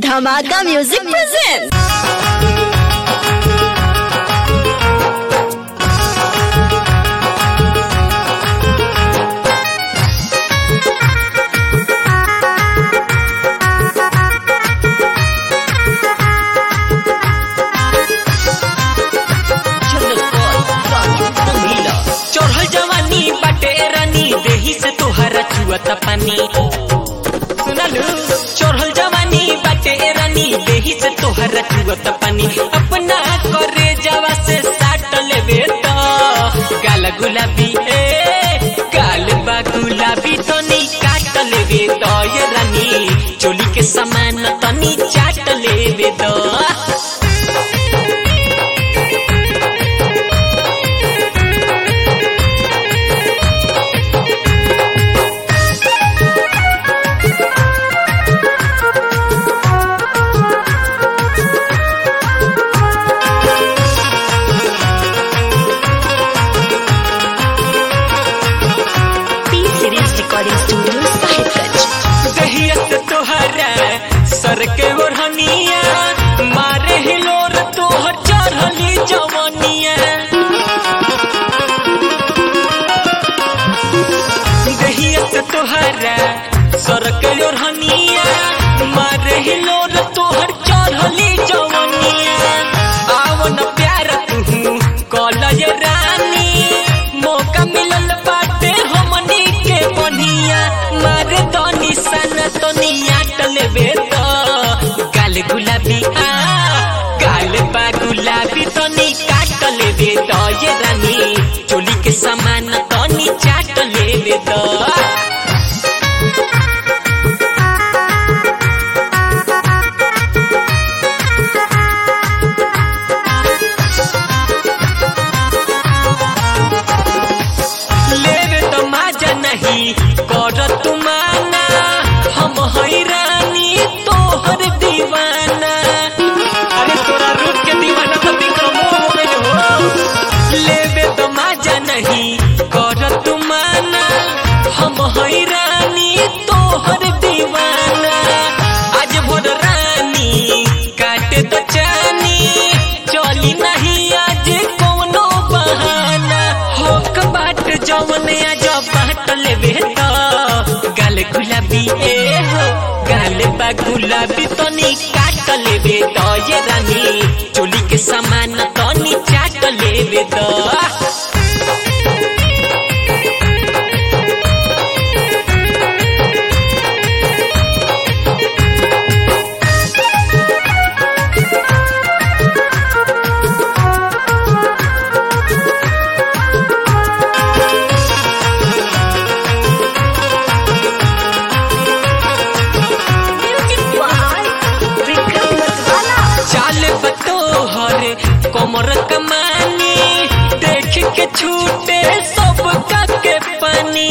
धमाका music present चढ़ल जवानी बाटे रानी देही से तोहरा चुअता पानी सुनलू चढ़ल जवानी बाटे रानी देही से तोहरा चुअता पानी अपना करे जवा से साट लेबे तो गाल गुलाबी ए गाल बा गुलाबी तनी काट लेबे तो ये रानी चोली के समान तनी चाट लेबे तो P series recording studio Sahibganj दहिया से तोहरा सर के ओढ़निया मारे हिलोर तोहर चढ़ली जवनिया दहिया से तोहरा सर के ओढ़निया मारे हिलोर तोहर चढ़ली जवनिया आवन प्यार तू कॉलेज रानी मौका मिलल बाटे हमनी के बनिया मारे तो निशान तो नियाट लेबे तो गाल गुलाबी आ गाल बा गुलाबी तो नी काट लेबे तो ये रानी चोली के समान तो नी चाट लेबे तो लेवे तो माजा नहीं कर तुमाना हम हैरानी तोहर दीवाना अरे तोरा रूप के दीवाना तो विक्रमो हो गइल हो लेवे तो माजा नहीं कर तुमाना हम हैरानी तोहर दीवाना आज भोर रानी काटे तो चानी चली नहीं आज कोनो बहाना होक बाट जवने आज बाट लेबे तो गाल गुलाबी ए हो गाल बा गुलाबी तनी काट लेबे तो ये रानी चोली के समान तनी चाट लेबे तो विक्रम मतवाला चाल बतोहर कमर कमानी देख के छूटे सब का के पानी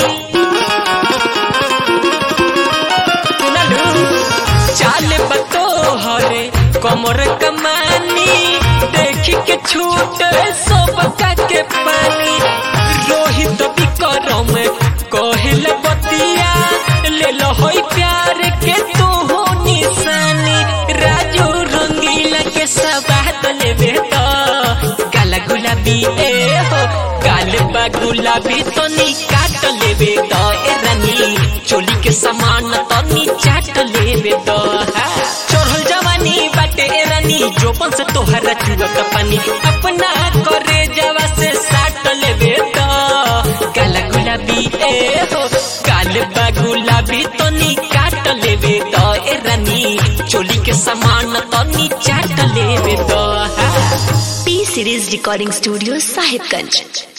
सुनलू चाल बतोहर कमर कमानी देख के छूटे सब का के पानी रोहित विक्रम कहल बतिया ले लो होई प्यार के तू हो निशानी राजू रंगीला के सबात लेबे तो गाल गुलाबी ए हो गाल बा गुलाबी तो नी काट लेबे तो ए रानी चोली के समान तो नी चाट लेबे तो हा। चढ़ल जवानी बाटे ए रानी जोपन से तोहरा चुआ का पानी अपना करे जवा से साट लेबे तो गाल गुलाबी ए हो गाल बा गुलाबी तो नी काट लेबे तो ए रानी चोली के समान तो नी चाट लेबे तो हा। P series recording studio Sahibganj